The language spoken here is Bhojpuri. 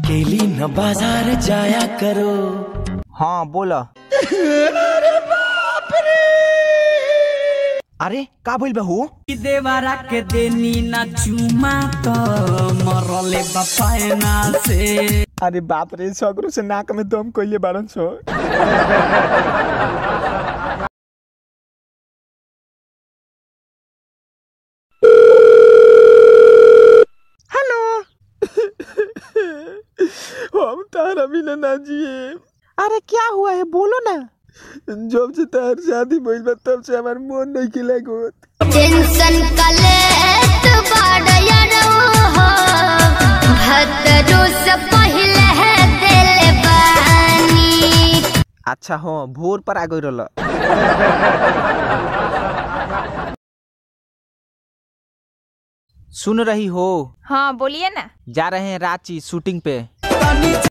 अकेली न बाजार जाया करो हाँ बोला अरे का बोल बहू देवरा के देनी ना चुमा तो मरले बपायना से अरे बाप रे सगरो से नाक में दम कइले बारन छो हेलो हम तारा बिना ना जिए अरे क्या हुआ है बोलो ना जब से तार शादी भइल बा तब से हमार मन नहीं खिला गोत टेंशन कलेत बाड़या हो भद्रो से पहले है दिल बानी अच्छा हो भोर पर आ गई रहल सुन रही हो हाँ बोलिए ना जा रहे हैं रांची शूटिंग पे